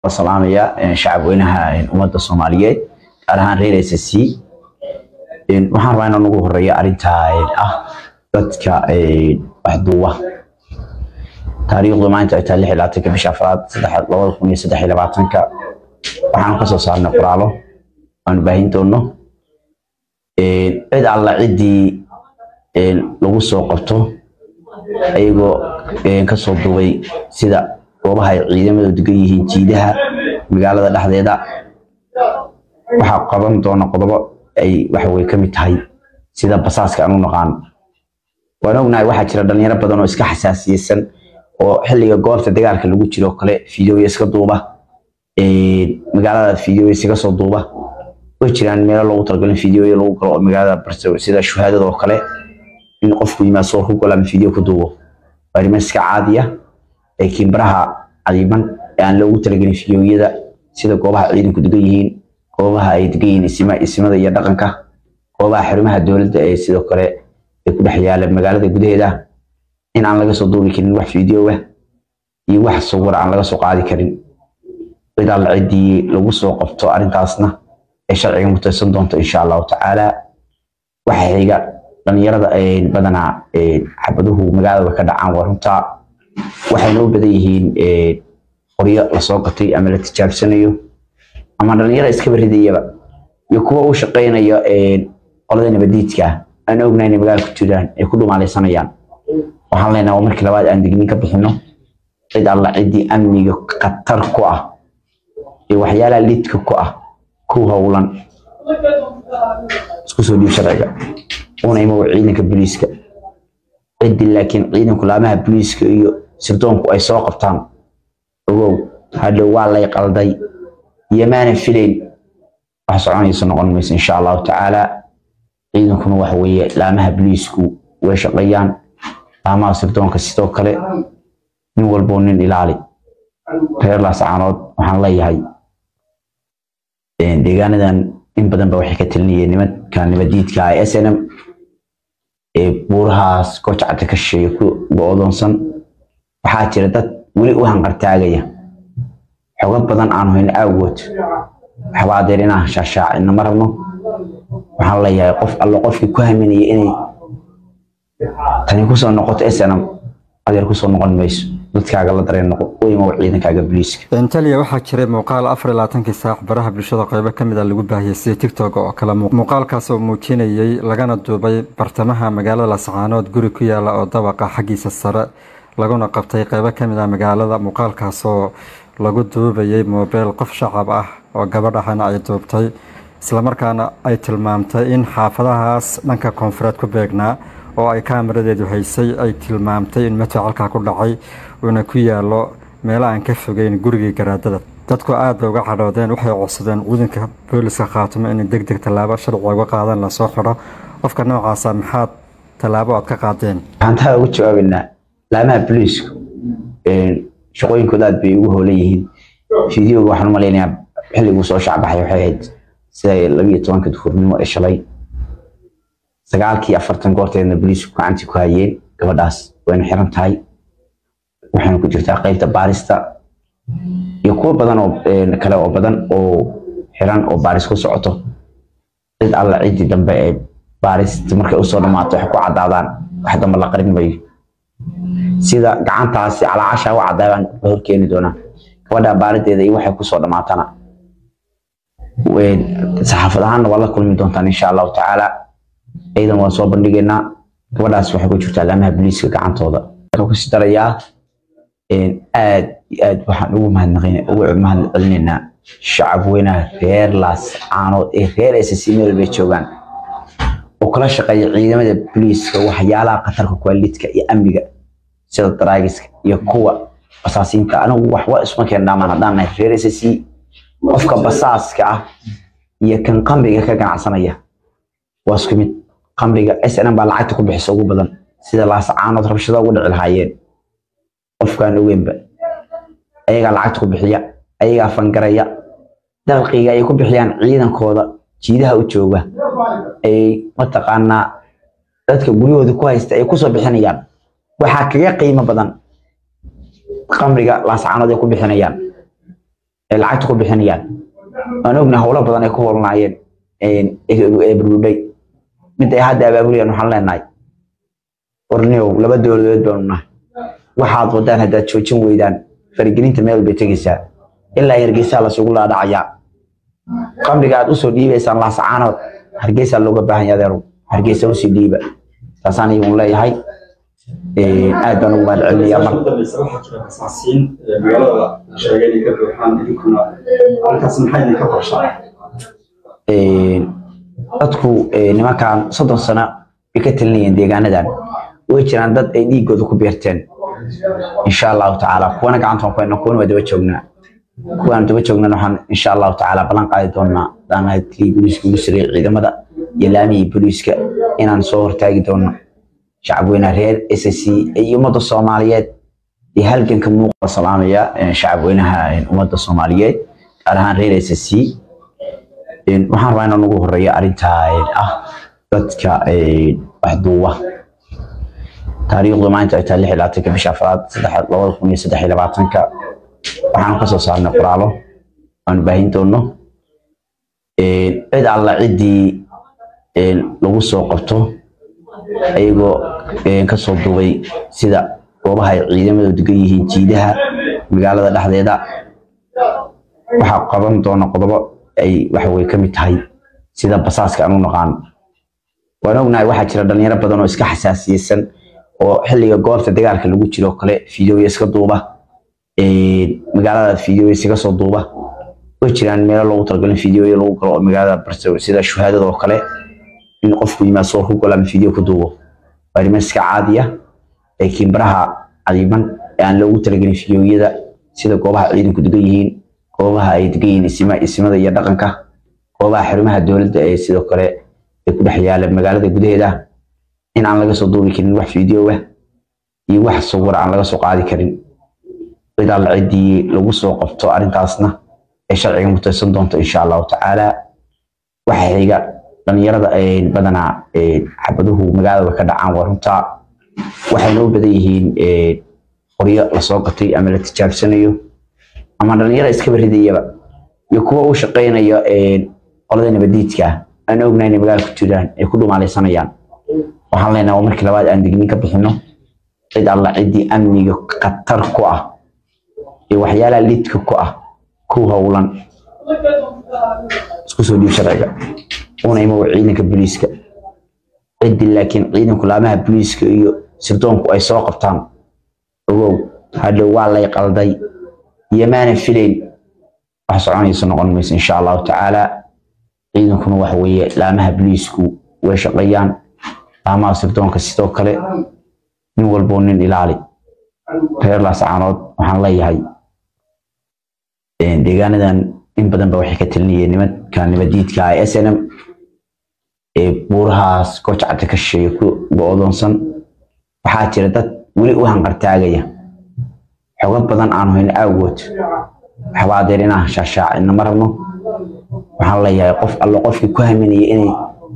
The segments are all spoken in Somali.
salaamaya shacab weynaha ummadda soomaaliyeed gaar ahaan reer s c waxaan rabaa inaan ugu horeeyo arrintaa ah dadka waxduuba taariikhdu maanta ay tahay lix iyo labaatanka bisha afraad labada kun iyo saddex iyo labaatanka waxaan kasoo saarnay qoraalo aanu baahin doono cid alla ciddii lagu soo qabto ayagoo kasoo duubay sida goobaha ay ciidamadu degan yihiin jiidaha magaalada dhexdeeda waxaa qaban doona qodobo ay waxaweye ka mid tahay sida basaaska aan u naqaano waan ognahay waxaa jira dhalinyaro badan oo iska xasaasiyeysan oo xilliga goobta dagaalka lagu jiro kale fideoya iska duuba magaalada fideoya iskaga soo duuba way jiraan meelo loogu talagalin fideoya lagu galo oo magaalada barse sida shuhaadada oo kale in qofku yimaad soo ku galo ama fideo ku duubo waa arrimo iska caadiya laakiin baraha cadiiman ee aan loogu talagelin fideoyada sida goobaha ciidanku degan yihiin goobaha ay degan yihiin isimada iyo dhaqanka goobaha xarumaha dowladda ee sidoo kale ay ku dhex yaala magaalada gudaheeda in aan laga soo duubi karin wax fideoa iyo wax sawir aan laga soo qaadi karin cid alla ciddii lagu soo qabto arrintaasna ee sharciga mutaysan doonto insha allahu tacaala waxa xiga dhalinyarada badanaa xabaduhu magaalada ka dhacaan waa runtaa waxayna u badan yihiin qoryo lasoo gatay ama la tijaabsanayo ama dhalinyaro iskaba ridayaba iyo kuwa u shaqaynayo qolada nabadiidka aan ognahay inay magaala ku jiraan ay ku dhumaalaysanayaan waxaan leenahay waa markii labaad aan digniin ka bixino cid alla ciddii amniga khatar ku ah iyo waxyaalaha lidka ku ah ku howlan isku soo dhiib sharciga una imow ciidanka booliiska ciddii laakiin ciidanku laamaha booliiska iyo sirdoonku ay soo qabtaan ogow hadhow waa lay qalday iyo maanan filayn wax soconaysa noqon mayso insha allahu tacaala ciidankuna waxa weeye laamaha booliisku way shaqeeyaan laamaha sirdoonka sidoo kale nin walboo nin ilaali reer laascaanood waxaan leeyahay deegaanadan in badan ba waxay ka talinayeen nimanka nabadiidka ah s n m ee buurahaas gojacda ka shisheeye ku go-doonsan waxaa jira dad weli u hanqartaagaya xogo badan aanu hayno awgood waxba adeer inaan shaashaacina ma rabno waxaan leeyahay qof allo qofkii ku haminaya inay tani kusoo noqoto s n m adeer kusoo noqon mayso dadkaaga la dareen noqo weyma ciidankaaga booliiska intaliya waxaa jiray muuqaal afar iyo labaatankii saac baraha bulshada qeybo ka mid a lagu baahiyey sida tigtok oo kale muuqaalkaas oo muujinayey lagana duubay bartamaha magaalada lascaanood guri ku yaala oo dabaqa xaggiisa sare laguna qabtay qeybo ka mid ah magaalada muuqaalkaas oo lagu duubayey moobeel qof shacab ah oo gabadh ahana ay duubtay islamarkaana ay tilmaamtay in xaafadahaas dhanka koonfureed ku beegnaa oo ay kaamaradeedu haysay ay tilmaamtay in matoc halkaa ku dhacay uuna ku yaalo meelo aan ka fogeyn gurigii garaadada dadku aad bay uga cadhoodeen waxay codsadeen ciidanka booliska khaatumo inay deg deg tallaabo sharciga uga qaadaan lasoo xidho qofka noocaasa maxaad tallaabo aad ka qaadeen waxaan taa uga jawaabaynaa laamaha booliisku shaqooyinkooda aad bay ugu hoolan yihiin fideoga waxaan u malaynayaa xilliguu soo shacbaxay waxay ahayd sida labiyo tobanka duhurnimo ee shalay sagaalkii afartan goorteedna booliisku gacantii ku hayeen gabadhaas wayna xiran tahay waxayna ku jirtaa qeybta baarista iyo kuwo badan oo kale oo badan oo xiran oo baaris ku socoto cid alla ciddii dambe ee baarista markay usoo dhammaato waxay ku caddaadaan wax dambe la qarin mayo sida gacantaasi calaacasha u caddaabaan la horkeeni doonaa gabadha baarideeda iyo waxay kusoo dhammaatana saxaafad ahaanna waa la kulmi doontaan insha allahu tacaala ciidan waan soo bandhigaynaa gabadhaas waxay ku jirtaa laamaha booliiska gacantooda waxaan kusi darayaa aad iyo aad waxaan ugu mahadnaqin ugu mahad celinaynaa shacab weynaha reer laas caanood ee reer ss meel bay joogaan oo kala shaqeeya ciidamada booliiska waxyaalaha khatarka kuwaalidka iyo amniga sida daraagiska iyo kuwa basaasiinta anigu waxba isma keen dhaamaan haddaan nahay reer ss qofka basaaska ah iyo kan qambiga ka ganacsanaya waa isku mid qambiga snm baa lacagta ku bixisa ugu badan sida laasacaanood rabshada ugu dhici lahaayeen qofkaan ogeynba ayagaa lacagta ku bixiya ayagaa fangaraya dalqiga ay ku bixiyaan ciidankooda jiidaha u jooga ay mataqaanaa dadka guryahooda ku haysta ay kusoo bixinayaan waxaa kaga qiimo badan qamriga laasacaanood ay ku bixinayaan ay lacagta ku bixinayaan waan ogna howlo badan ay ku howlnaayeen ee burbuday mid ay hadda abaabulayaan waxaan leenahay warniow laba dowladood baanu nahay waxaad wadaan haddaad joojin weydaan faragelinta meel bay tegaysaa ilaa hargeysaa lasugu laadhacayaa qamriga aad usoo dhiibaysaan laasacaanood hargeysaa looga baahan yahay adeerow hargeysa usii dhiiba taasaan iyagun leeyahay aad baan ugu mahad celinayaa mar magaalada sheegay inay ka buuxaan idinkuna halkaas maxay idinka qorshaa dadku nimankan soddon sano bay ka talinayeen deegaanadan way jiraan dad ay dhiigooda ku beerteen insha allahu tacaala kuwana gacanta waan ku haynaa kuwana waa daba joognaa kuwaan daba joognana waxaan insha allahu tacaala ballan qaadi doonaa daanahay tii booliiska ugu sareeyay ciidamada iyo laamihii booliiska inaan soo hortaagi doono shacabweynaha reer s c iyo ummadda soomaaliyeed iyo halganka muuqa salaamaya shacabweynaha ummadda soomaaliyeed gaar ahaan reer s c waxaan rabaa inaan ugu horeeyo arrintaa ah dadka waxduuba taariikhdu maanta ay tahay lix iyo labaatanka bisha afraad labada kun iyo saddex iyo labaatanka waxaan kasoo saarnay qoraalo aanu baahin doono cid alla ciddii lagu soo qabto ayagoo kasoo duubay sida goobaha ay ciidamadu degan yihiin jiidaha magaalada dhexdeeda waxaa qaban doona qodobo ay waxawey ka mid tahay sida basaaska aan u naqaano waan ognahay waxaa jira dhalinyaro badan oo iska xasaasiyeysan oo xilliga goobta dagaalka lagu jiro kale fideoya iska duuba magaalada fideoya iskaga soo duuba way jiraan meelo loogu talagalin fideoya lagu galo oo magaalada barso sida shuhaadada oo kale in qofku yimaad soo ku galo ama fideo ku duubo waa arrimo iska caadiya laakiin baraha cadiiman ee aan loogu talagelin fideoyada sida goobaha ciidanku degan yihiin goobaha ay degan yihiin isima isimada iyo dhaqanka goobaha xarumaha dowladda ee sidoo kale ay ku dhex yaala magaalada gudaheeda in aan laga soo duubi karin wax fideoa iyo wax sawir aan laga soo qaadi karin cid alla ciddii lagu soo qabto arrintaasna ay sharciga mutaysan doonto insha allahu tacaala waxa xiga dhalinyarada badanaa xabaduhu magaalada ka dhacaan waa runtaa waxayna u badan yihiin qoryo lasoo gatay ama la tijaabsanayo ama dhalinyaro iskaba ridayaba iyo kuwa u shaqaynaya qolada nabadiidka aan ognahay inay magaala ku jiraan ay ku dhumaalaysanayaan waxaan leenahay waa markii labaad aan digniin ka bixino cid alla ciddii amniga khatar ku ah iyo waxyaalaha lidka ku ah ku howlan isku soo dhiib sharciga una imow ciidanka booliiska ciddii laakiin ciidanku laamaha booliiska iyo sirdoonku ay soo qabtaan ogow hadhow waa lay qalday iyo maanan filayn wax soconaysa noqon mayso insha allahu tacaala ciidankuna waxa weeye laamaha booliisku way shaqeeyaan laamaha sirdoonka sidoo kale nin walboo nin ilaali reer laascaanood waxaan leeyahay deegaanadan in badan ba waxay ka talinayeen nimanka nabadiidka ah s n m ee buurahaas goojacada ka shisheeye ku go-doonsan waxaa jira dad weli u hanqartaagaya xogo badan aan hayno awgood waxba adeer inaan shaashaacina ma rabno waxaan leeyahay qof allo qofkii ku haminaya inay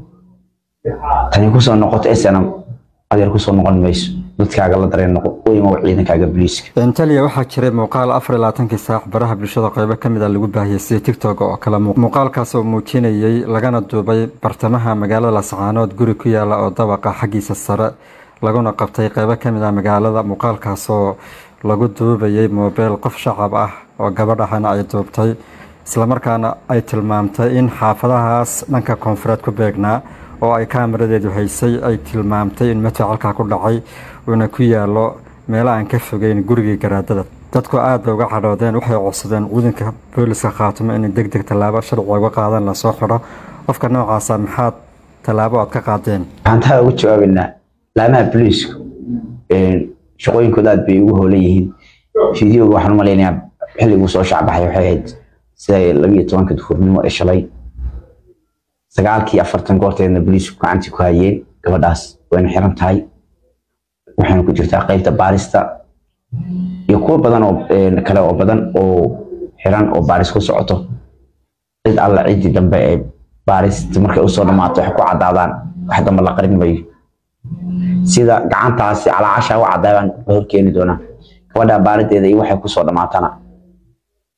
tani kusoo noqoto s n m adeer kusoo noqon mayso dadkaaga la dareen noqo u imow ciidankaaga booliiska intaliya waxaa jiray muuqaal afar iyo labaatankii saac baraha bulshada qeybo ka mid a lagu baahiyey sida tigtok oo kale muuqaalkaas oo muujinayey lagana duubay bartamaha magaalada lascaanood guri ku yaala oo dabaqa xaggiisa sare laguna qabtay qeybo ka mid ah magaalada muuqaalkaas oo lagu duubayey moobeel qof shacab ah oo gabadh ahana ay duubtay islamarkaana ay tilmaamtay in xaafadahaas dhanka koonfureed ku beegnaa oo ay kaamaradeedu haysay ay tilmaamtay in madfac halkaa ku dhacay uuna ku yaalo meelo aan ka fogeyn gurigii garaadada dadku aad bay uga cadhoodeen waxay codsadeen ciidanka booliska khaatumo inay deg deg tallaabo sharciga uga qaadan lasoo xidho qofka noocaasa maxaad tallaabo aad ka qaadeen waxaan taa uga jawaabaynaa laamaha booliisku shaqooyinkooda aad bay ugu hoolan yihiin fideoga waxaan u malaynayaa xilliguu soo shacbaxay waxay ahayd sida labiyo tobanka duhurnimo ee shalay sagaalkii afartan goorteedna booliisku gacantii ku hayeen gabadhaas wayna xiran tahay waxayna ku jirtaa qeybta baarista iyo kuwo badan oo kale oo badan oo xiran oo baaris ku socoto cid alla ciddii dambe ee baarista markay usoo dhammaato waxay ku caddaadaan wax dambe la qarin mayo sida gacantaasi calaacasha u caddaabaan la horkeeni doonaa gabadha baarideeda iyo waxay kusoo dhammaatana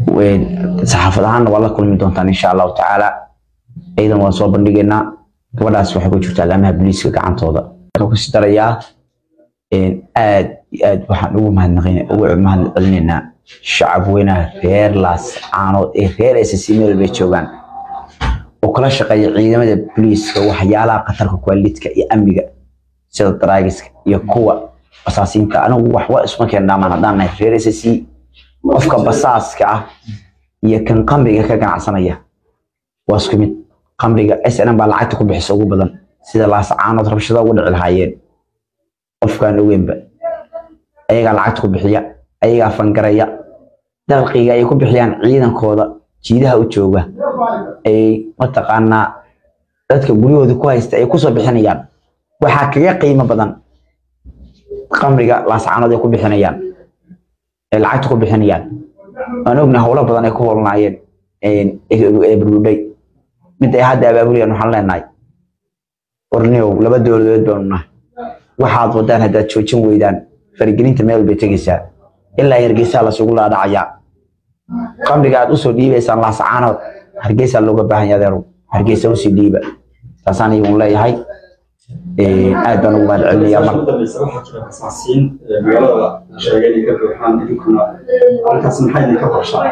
saxaafad ahaanna waa la kulmi doontaan insha allahu tacaala ciidan waan soo bandhigaynaa gabadhaas waxay ku jirtaa laamaha booliiska gacantooda kusi darayaa aad iyo aad waxaan ugu mahadnaqin ugu mahad celinaynaa shacab weynaha reer laas caanood ee reer ssc meel bay joogaan oo kala shaqeeya ciidamada booliiska waxyaalaha khatarka kwaalidka iyo amniga sida daraagiska iyo kuwa basaasiinta anigu waxba isma keen dhaamaan haddaan nahay reer ssc qofka basaaska ah iyo kan qamriga ka ganacsanaya waa isku mid qamriga snm baa lacagta ku bixisa ugu badan sida laas caanood rabshada ugu dhici lahaayeen qofkaan ogeynba ayagaa lacagta ku bixiya ayagaa fangaraya dalqiga ay ku bixiyaan ciidankooda jiidaha u jooga ay mataqaanaa dadka guryahooda ku haysta ay kusoo bixinayaan waxaa kaga qiimo badan qamriga laascaanood ay ku bixinayaan ay lacagta ku bixinayaan waan ogna howlo badan ay ku holnaayeen ee burbudhay mid ay hadda abaabulayaan waxaan leenahay warniow laba dowladood baanu nahay waxaad wadaan haddaad joojin weydaan farigelinta meel bay tegaysaa ilaa hargeysaa lasugu laadhacayaa qamriga aad usoo dhiibaysaan laasacaanood hargeysaa looga baahan yahay adeerow hargeysa usii dhiiba taasaan iyagun leeyahay aad baan ugu mahad celinayaa mar waxaa jira basaasiin magaalada sheegay inay ka buuxaan idinkuna halkaas maxay idinka qorshaa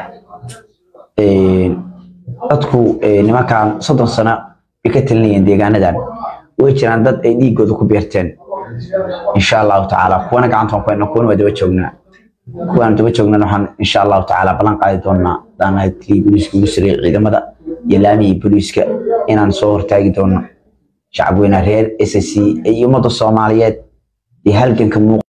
dadku nimankan soddon sano bay ka talinayeen deegaanadan way jiraan dad ay dhiigooda ku beerteen insha allahu tacaala kuwana gacantaan ku hayna kuwana waa daba joognaa kuwaan daba joognana waxaan insha allahu tacaala ballan qaadi doonaa daanahay tii booliiska ugu sareeyay ciidamada iyo laamihii booliiska inaan soo hortaagi doono shacab weynaha reer ssc iyo ummadda soomaaliyeed iyo halganka muuq